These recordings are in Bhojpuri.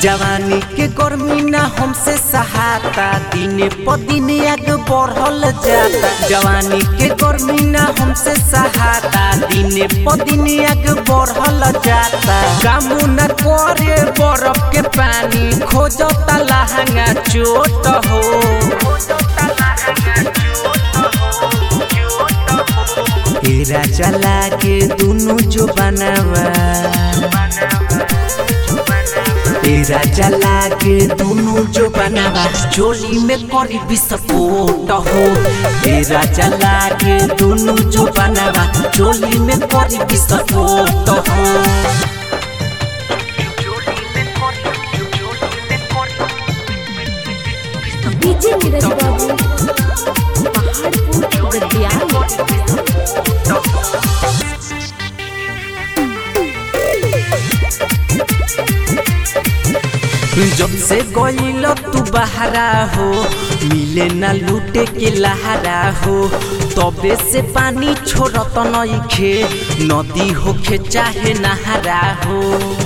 जवानी के गर्मी ना हमसे सहाता दिन प दिन आग बढ़ल जाता जवानी के गर्मी ना हमसे सहाता दिन प दिन आग बढ़ल जाता कामू न करे बरफ के पानी खोजता लहंगा चोट हो तेरा चला के दोनों जो बनावा तेरा चला के दोनों जो बनावा चोली में करी विस्फोट हो तेरा चला के दोनों जो बनावा चोली में करी विस्फोट हो डीजे नीरज बाबू पहाड़पुर गद्दियाल जब से गईल तू बहरा हो मिले ना लूटे के लहरा हो तबे से पानी छोड़त नइखे नदी होखे चाहे नहरा हो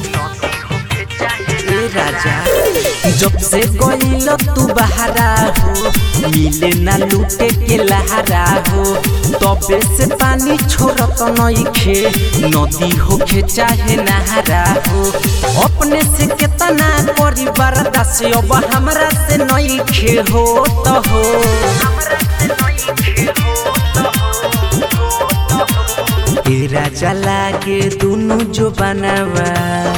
ए राजा जब से गईल तू बहरा हो मिले ना लूटे के लहरा हो तबे से पानी छोड़त नइखे नदी होखे चाहे नहरा हो अपने से केतना करी बर्दाश्त अब हमरा से नइखे हो तो हो तेरा चला के दोनों जो बनावा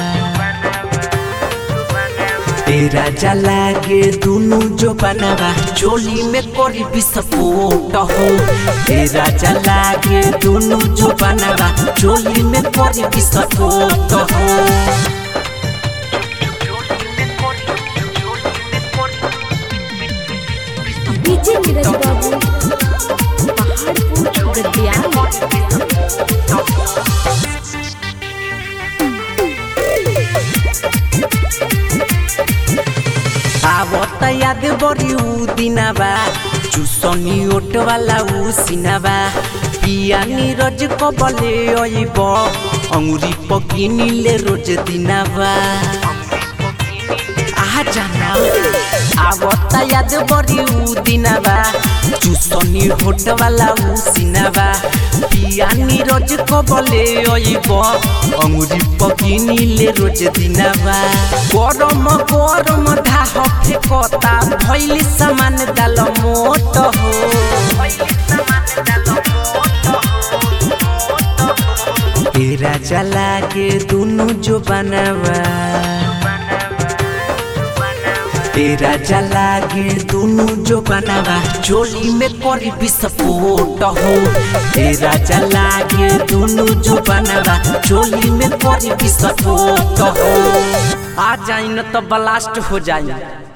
तेरा जला के दोनों जो बनावा चोली में करी विस्फोट हो तेरा जला के दोनों जो बनावा चोली में करी विस्फोट हो डीजे नीरज बाबू पहाड़पुर गद्दियाल आवत याद बड़ी ऊ दिनाबा चुसनी ओट वाला ऊ सिनाबा पिया नीरज कबले अइब अंगुरी पकिनीले रोज दिनाबा आहा जाना आवत याद बड़ी ऊ दिनाबा चुसनी होट वाला ऊ सिनाबा पिया नीरज कबले अइब अंगुरी पकिनीले रोज दिनाबा गरम गरम धाह फेकता भैली सामान दाल मोट हो तेरा चला के दोनों जो बनावा तेरा जला के दोनों जो बनावा चोली में करी विस्फोट हो तेरा जला के दोनों जो बनावा चोली में करी विस्फोट हो आ जाइन तो ब्लास्ट हो जाए